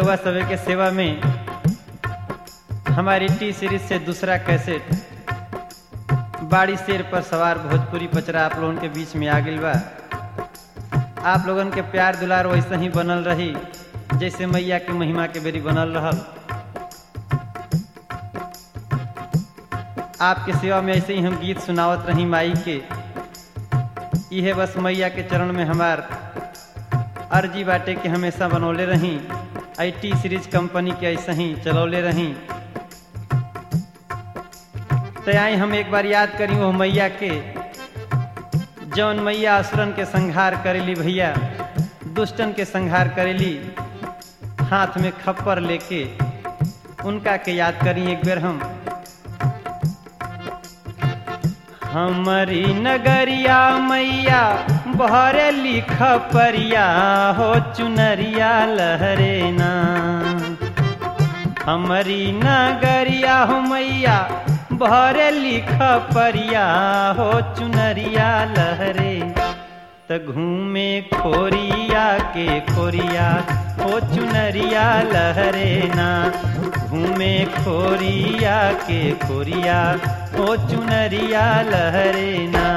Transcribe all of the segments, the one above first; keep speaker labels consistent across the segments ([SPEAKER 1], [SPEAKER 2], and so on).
[SPEAKER 1] रउआ सभे के सेवा में हमारी टी सीरीज से दूसरा कैसेट बाड़ी शेर पर सवार भोजपुरी पचरा आप लोगन के बीच में आ गइल बा आप लोगन के प्यार दुलार वैसे ही बनल रही जैसे मैया के महिमा के बेरी बनल रहल आपके सेवा में ऐसे ही हम गीत सुनावत रही माई के इहे बस मैया के चरण में हमार अर्जी बाटे के हमेशा बनौले रही आई टी सीरीज कंपनी के ऐसे ही चलौले रही तो आई हम एक बार याद करी वो मैया के जौन मैया असुरन के संहार करेली भैया दुष्टन के संहार करेली हाथ में खप्पर लेके उनका के याद करी एक बेर हम हमारी नगरिया मैया बहरे लिख परिया हो चुनरिया लहरे ना हमारी नगरिया हो मैया बहरे लिख परिया हो चुनरिया लहरे त घूमे खोरिया के खोरिया हो चुनरिया लहरे ना घूमे खोरिया के खोरिया हो चुनरिया लहरे ना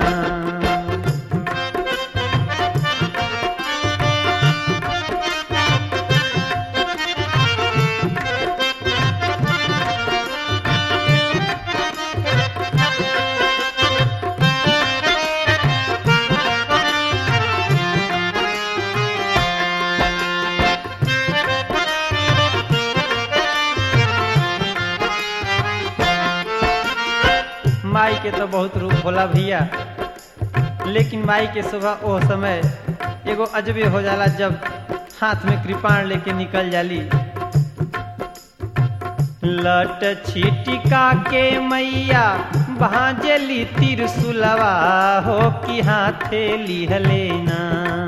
[SPEAKER 1] माई के तो बहुत रूप होला भैया लेकिन माई के सुबह ओ समय एगो अजबे हो जाला जब हाथ में कृपाण लेके निकल जाली लट छिटिका के मैया भांजली तिरसुलवा हो कि हाथे लिहलेना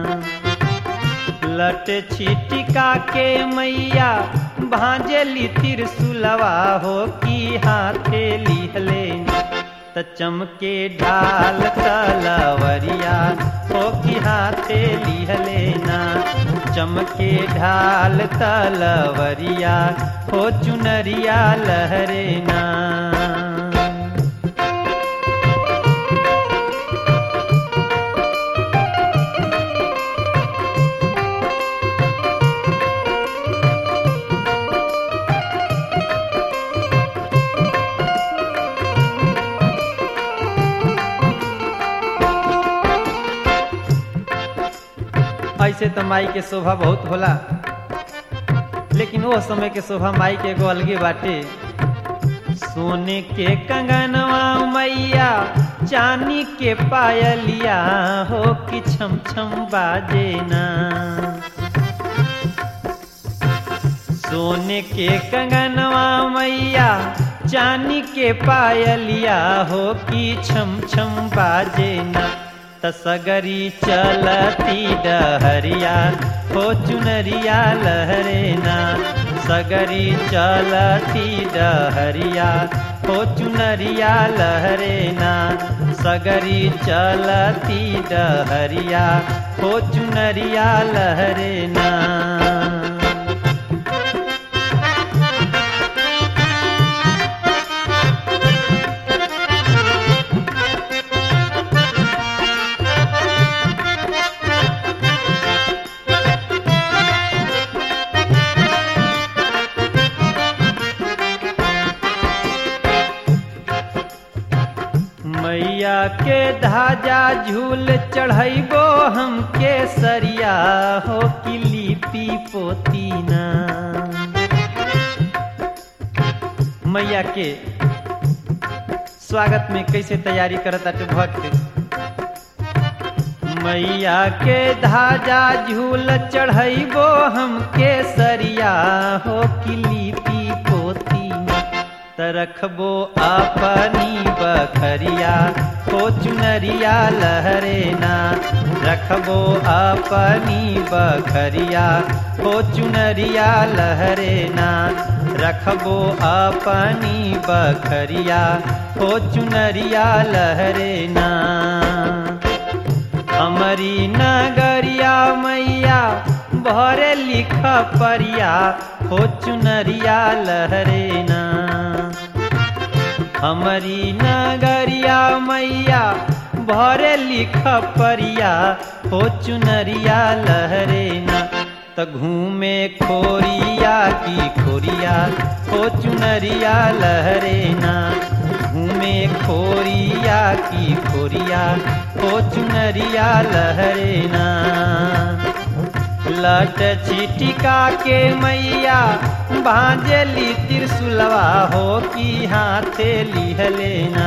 [SPEAKER 1] लट छिटिका के मैया भांजली तिरसुलवा हो कि हाथे लिहलेना त चमके ढाल तलवरिया हो कि हाथे लिहलेना चमके ढाल तलवरिया हो चुनरिया लहरेना ऐसे तो माई के शोभा बहुत होला लेकिन वो समय के शोभा माई के एगो अलगे बाटे सोने के कंगनवा मैया चांदी के पायलिया हो कि छम छम बाजे ना सोने के कंगनवा मैया चांदी के पायलिया हो कि छम छम बाजे ना तसगरी चलती डहरिया हो चुनरिया लहरेना सगरी चलती डहरिया हो चुनरिया लहरेना सगरी चलती डहरिया हो चुनरिया लहरेना मैया के धाजा झूल चढ़ैबो हम के सरिया हो कि लिपि पोतीना मैया के स्वागत में कैसे तैयारी करता भक्त मैया के धाजा झूल चढ़ैबो हम के सरिया हो कि लिपि पोतीना रखबो अपनी बखरिया हो चुनरिया लहरेना रखबो अपनी बखरिया हो चुनरिया लहरेना रखबो अपनी बखरिया हो चुनरिया लहरेना हमारी नगरिया मैया भरे लिख परिया हो चुनरिया लहरे ना हमारी नगरिया मैया भरे लिख परिया हो चुनरिया लहरे ना त घूमे खोरिया की खोरिया हो चुनरिया लहरे ना घूमे खोरिया की खोरिया हो चुनरिया लहरे ना लट छिटिका के मैया भांजली त्रिशुलवा हो की हाथे लिहलेना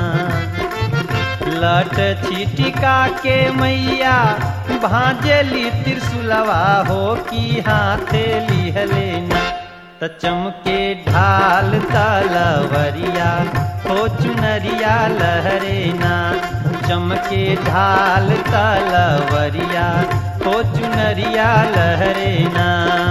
[SPEAKER 1] लट छिटिका के मैया भांजली त्रिशुलवा हो की हाथे लिहलेना त चमके ढाल तलवरिया हो चुनरिया लहरेना चमके ढाल तलवरिया हो चुनरिया लहरेना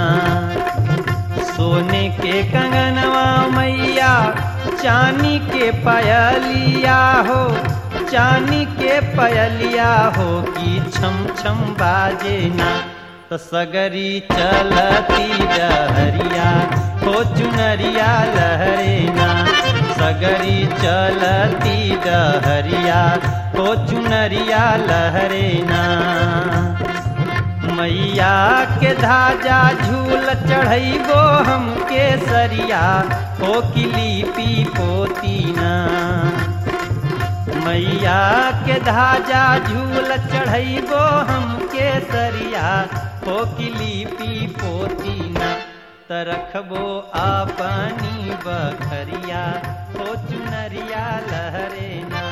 [SPEAKER 1] सोने के कंगनवा मैया चानी के पयलिया हो चानी के पयलिया हो की छम छम बाजे ना तो सगरी चलती डहरिया हो चुनरिया लहरेना सगरी चलती डहरिया हो चुनरिया लहरेना मैया के धाजा झूल चढ़ैबो हम केसरिया हो किलीपी पोतीना मैया के धाजा झूल चढ़ैबो हम केसरिया हो किलीपी पोतीना त रखबो अपनी बखरिया हो चुनरिया लहरेना